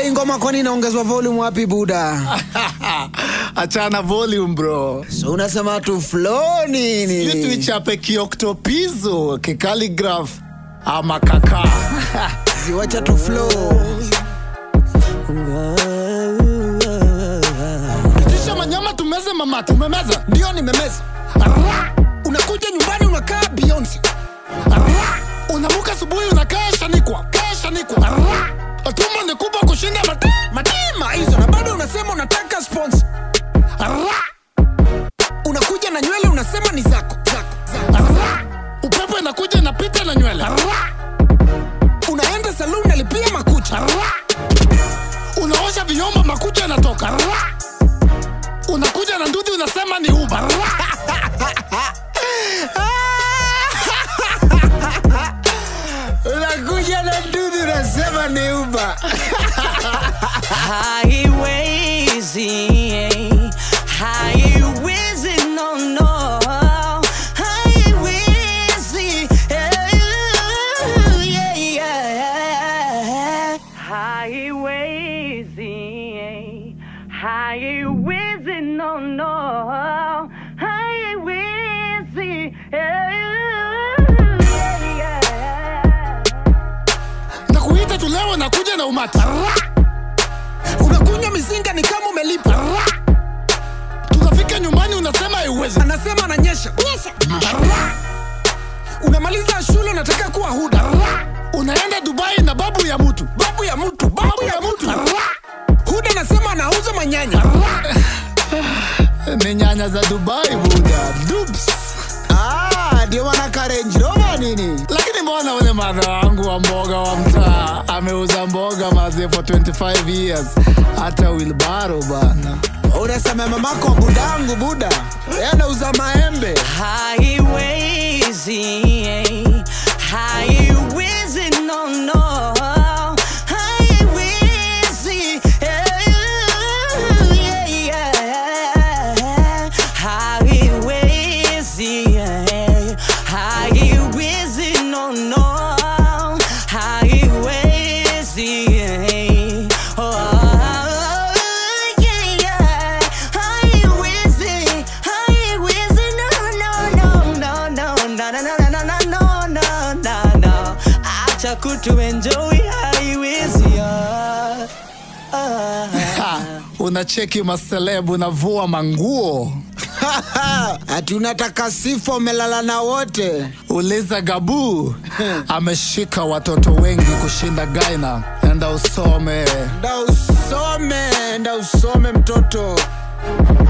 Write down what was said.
hii ngoma kwani inaongezwa volume wapi buda? achana volume bro So unasema tu flow Sijui nini? tuichape kioktopizo kikaligraph ama kaka Ziwacha tu flow. itisha manyama tumeze mama tumemeza Ndio nimemeza. Arra! Unakuja nyumbani unakaa Beyonce. Arra! unamuka asubuhi unakaa shanikwa kaa shanikwa Arra! tumbo ni kubwa kushinda mati Matima hizo na bado unasema unataka sponsor. Arra! Unakuja na nywele unasema ni zako. Zako. Zako. Arra! upepo inakuja inapita na nywele Arra! Unaenda saloon nalipia makucha. Arra! unaosha vyombo makucha yanatoka Arra! unakuja na ndudhi unasema ni uba Arra! Unakuja na dudu unasema ni uba. Haiwezi, haiwezi, no, no, haiwezi, yeah, yeah. Haiwezi, haiwezi, no, no, haiwezi, yeah, yeah. na kuita tu leo nakuja na umati Arra! Unakunywa mizinga ni kama umelipa. Arra! tunafika nyumbani unasema haiwezi Anasema ananyesha. Nyesha. Arra! Unamaliza shule unataka kuwa huda. Arra! unaenda dubai na babu ya mtu Babu ya mtu, babu ya mtu. Arra! Huda anasema anauza manyanya. ni nyanya za dubai buda Dupes. Ah, ndio wanaka Range Rover nini? lakini mbona ule mara wangu wa mboga wa mtaa ameuza mboga mazie for 25 years hata wilbaro bana Unasema mamako wa budangu buda. Yeye anauza maembe. Haiwezi, haiwezi, no, no, haiwezi, yeah, yeah. Haiwezi, haiwezi, no, no, haiwezi, oh, yeah, yeah. Haiwezi, haiwezi, no, no, no, no, no, no, no, no, no, no, no, no, no, no. Acha kutuenjoy, haiwezi, ah, ah. ha, unacheki maselebu unavua manguo Ati unataka sifa umelala na wote. uliza gabu ameshika watoto wengi kushinda gaina enda usome Nda usome, nda usome mtoto.